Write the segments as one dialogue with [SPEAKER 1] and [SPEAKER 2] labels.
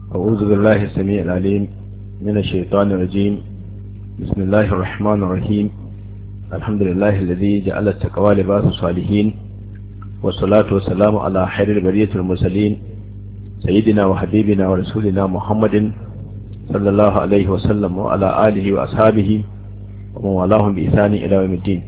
[SPEAKER 1] أعوذ بالله السميع العليم من الشيطان الرجيم بسم الله الرحمن الرحيم الحمد لله الذي جعل التقوى لباس الصالحين والصلاة والسلام على خير البرية المرسلين سيدنا وحبيبنا ورسولنا محمد صلى الله عليه وسلم وعلى آله وأصحابه ومن والاهم بإحسان إلى يوم الدين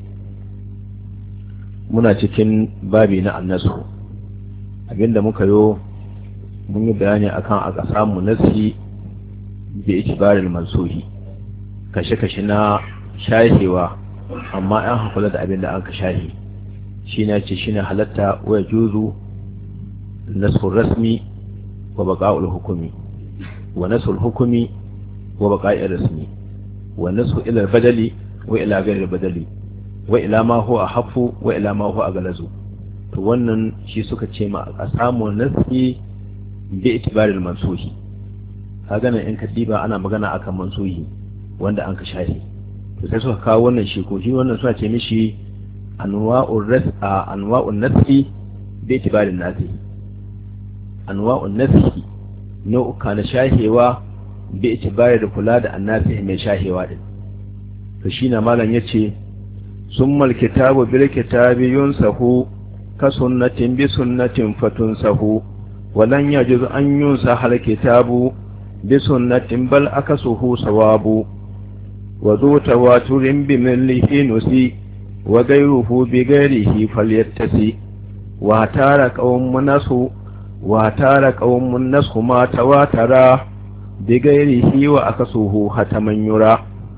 [SPEAKER 1] muna cikin babi na annasu abinda muka yo mun yi bayani akan a ƙasa mu nasi da itibarin mansuhi kashe-kashe na shahewa amma an hakula da abinda an ka shahi shi na ce shi ne halatta waya juzu nasul rasmi wa baƙa'ul hukumi wa nasul hukumi wa baƙa'ir rasmi wa nasu ilar badali wa ila gairar badali wa ila ma huwa hafu wa ila ma huwa galazu to wannan shi suka ce ma a samu nasi bi itibaril mansuhi kaga nan in kadiba ana magana akan mansuhi wanda an ka shahi to sai suka kawo wannan shi ko shi wannan suna ce mishi anwa'ur ras anwa'un nasi bi itibaril nasi anwa'un nasi nau'uka na shahewa bi itibari da kula da annasi mai shahewa din to shi na malam yace ثم الكتاب بالكتاب ينسخ كسنة بسنة فتنسخ ولن يجوز أن ينسخ الكتاب بسنة بل أكسه صواب وذو تواتر بمله نسي وغيره بغيره فليتسي واتار قوم نسو واتار قوم نسخ ما تواترا بغيره وأكسه حتما يرى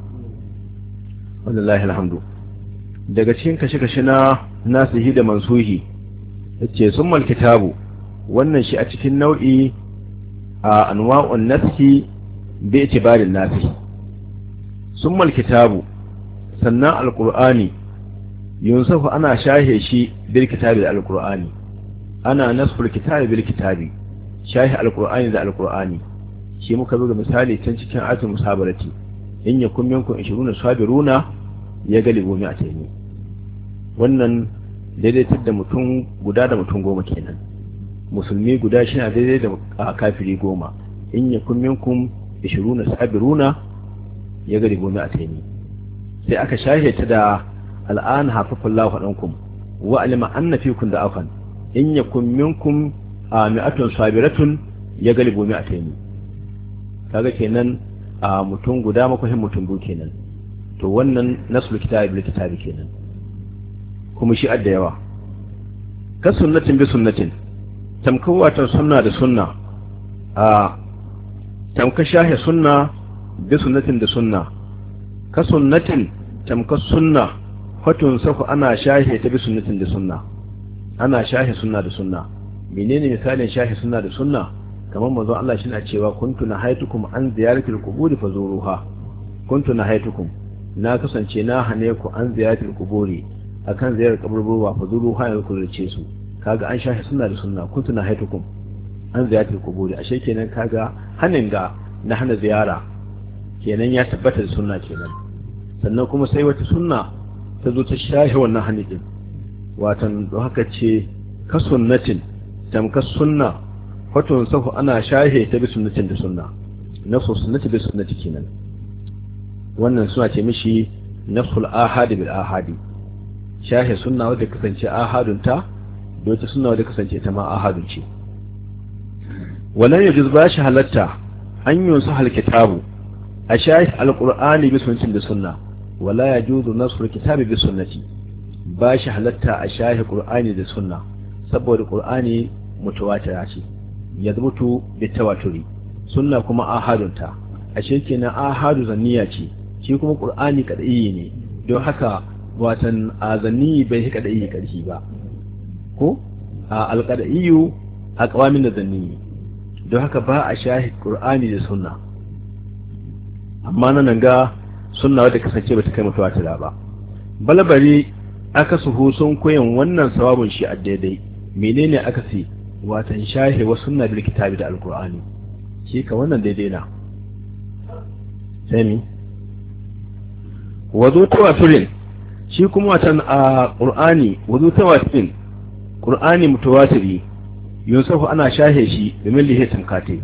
[SPEAKER 1] ولله الحمد daga cikin kashe-kashe na nasihi da mansuhi yace summal kitabu wannan shi a cikin nau'i a anwa'un nasihi bi itibarin nasihi summal kitabu sannan alqur'ani yunsafu ana shahe shi bil kitabi da alqur'ani ana nasful kitabi bil kitabi shahe alqur'ani da alqur'ani shi muka buga misali can cikin ayatul musabarati in yakun minkum 20 sabiruna ya galibu mi a taimi wannan daidaitar da mutum guda da mutum goma kenan musulmi guda shi na daidai da kafiri goma in ya kun minkum ishiruna sabiruna ya galibu mi a taimi sai aka shahe ta da al'an hafafun lahu ɗankum wa alima an na fikun da afan in ya kun minkum a mi'atun sabiratun ya galibu mi a taimi kaga kenan a mutum guda makwahin mutum biyu kenan to wannan nasul kitabi bil kitabi kenan kuma shi adda yawa ka sunnatin bi sunnatin tamkan watan sunna da sunna a tamka shahe sunna bi sunnatin da sunna ka sunnatin tamka sunna fatun safu ana shahe ta bi sunnatin da sunna ana shahe sunna da sunna menene misalin shahe sunna da sunna kamar manzo Allah shi na cewa kuntu na haitukum an ziyaratil quburi fazuruha kuntu na haitukum na kasance na hane ku an ziyaratul kuburi akan ziyarar kaburburwa fa zuru hayar ku rice su kaga an shahi sunna da sunna kuntu na haitukum an ziyaratul kuburi ashe kenan kaga hanin ga na hana ziyara kenan ya tabbata da sunna kenan sannan kuma sai wata sunna ta zo ta shahi wannan hanin din watan don haka ce ka sunnatin tamka sunna fatun sahu ana shahe ta bi sunnatin da sunna nafsu sunnati bi sunnati kenan wannan suna ce mishi nafsul ahadi bil ahadi shahe sunna wadda kasance ahadun ta doce sunna wadda kasance ta ma ahadun ce walan yajuz ba shi halatta an yunsu hal kitabu a shahi alqur'ani bi sunnatin da sunna wala yajuzu nasrul kitabi bi sunnati ba shi halatta a shahi qur'ani da sunna saboda qur'ani mutawatira ce yazbutu bi tawaturi sunna kuma ahadun ta ashe kenan ahadu zanniya ce shi kuma qur'ani kadai ne don haka watan azanni bai hika da yi karfi ba ko a alqadaiyu a qawamin da zanni don haka ba a shahi qur'ani da sunna amma nan ga sunna wadda kasance bata kai mutuwa ta ba balbari aka suhu sun koyan wannan sawabin shi a daidai menene aka ce watan shahi wa sunna bil kitabi da alqur'ani shi ka wannan daidai na sai wazo tawaturin shi kuma watan a qur'ani wazo tawaturin qur'ani mutawatiri yusufu ana shahe shi da millihi tamkate